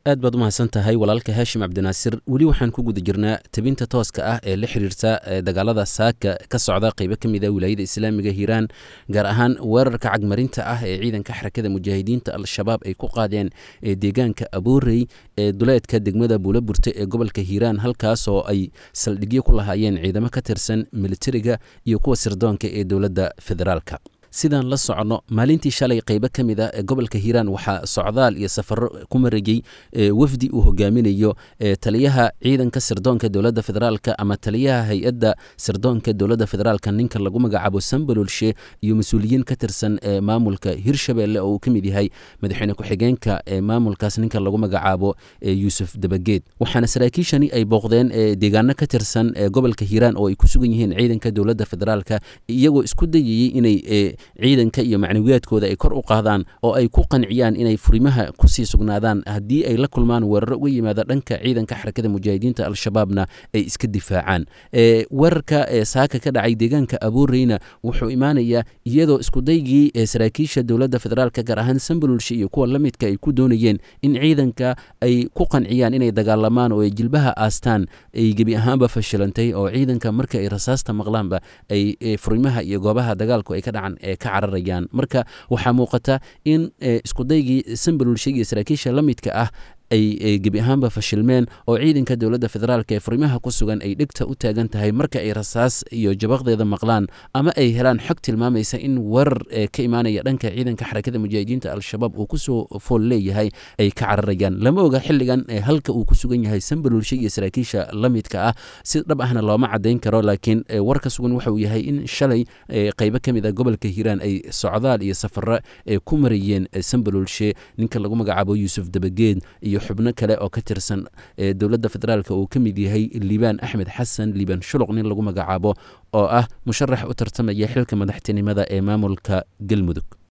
aad baad u mahadsan tahay walaalka haashim cabdinaasir weli waxaan ku guda jirnaa tebinta tooska ah ee la xiriirta dagaalada saaka ka socda qeybo ka mid a wilaayada islaamiga hiiraan gaar ahaan weerarka cagmarinta ah ee ciidanka xarakada mujaahidiinta al-shabaab ay ku qaadeen deegaanka aboorey ee duleedka degmada buulaburte ee gobolka hiiraan halkaasoo ay saldhigyo ku lahaayeen ciidamo ka tirsan militariga iyo kuwa sirdoonka ee dowladda federaalka sidaan la socono maalintii shalay qeybo ka mid a ee gobolka hiiraan waxaa socdaal iyo safaro ku marayey wafdi uu hogaaminayo taliyaha ciidanka sirdoonka dowladda federaalka ama taliyaha hay-adda sirdoonka dowladda federaalka ninka lagu magacaabo sambalolshe iyo mas-uuliyiin ka tirsan maamulka hirshabelle oo uu ka mid yahay madaxweyne ku-xigeenka maamulkaas ninka lagu magacaabo yuusuf dabageed waxaana saraakiishani ay booqdeen deegaano ka tirsan gobolka hiiraan oo ay ku sugan yihiin ciidanka dowladda federaalka iyagoo isku dayayey inay ciidanka iyo macnawiyaadkooda ay kor u qaadaan oo ay ku qanciyaan inay furimaha kusii sugnaadaan haddii ay la kulmaan weeraro uga yimaada dhanka ciidanka xarakada mujaahidiinta al-shabaabna ay iska difaacaan weerarka saaka ka dhacay deegaanka abooreyna wuxuu imaanayaa iyadoo iskudaygii saraakiisha dowladda federaalka gaar ahaan sambalulshe iyo kuwa la midka ay ku doonayeen in ciidanka ay ku qanciyaan inay dagaalamaan oo ay jilbaha aastaan ay gebi ahaanba fashilantay oo ciidanka marka ay rasaasta maqlaanba ay furimaha iyo goobaha dagaalku ay ka dhacan ka cararayaan marka waxaa muuqata in iskudaygii sambalulshe iyo saraakiisha la midka ah ay gebi ahaanba fashilmeen oo ciidanka dowladda federaalk ee furimaha ku sugan ay dhegta u taagan tahay marka ay rasaas iyo jabaqdeeda maqlaan ama ay helaan xog tilmaamaysa in weerar ka imaanaya dhanka ciidanka xarakada mujaahidiinta al-shabaab uu kusoo fool leeyahay ay ka cararayaan lama oga xilligan halka uu ku sugan yahay sambalulshe iyo saraakiisha la midka ah si dhab ahna looma cadayn karo laakiin warka sugan waxa uu yahay in shalay qeybo ka mid a gobolka hiiraan ay socdaal iyo safaro ku marayeen sambalulshe ninka lagu magacaabo yuusuf dabageed iyo xubno kale oo ka tirsan dowladda federaalk uu ka mid yahay liibaan axmed xasan liibaan shuluq nin lagu magacaabo oo ah musharax u tartamaya xilka madaxtinimada ee maamulka galmudug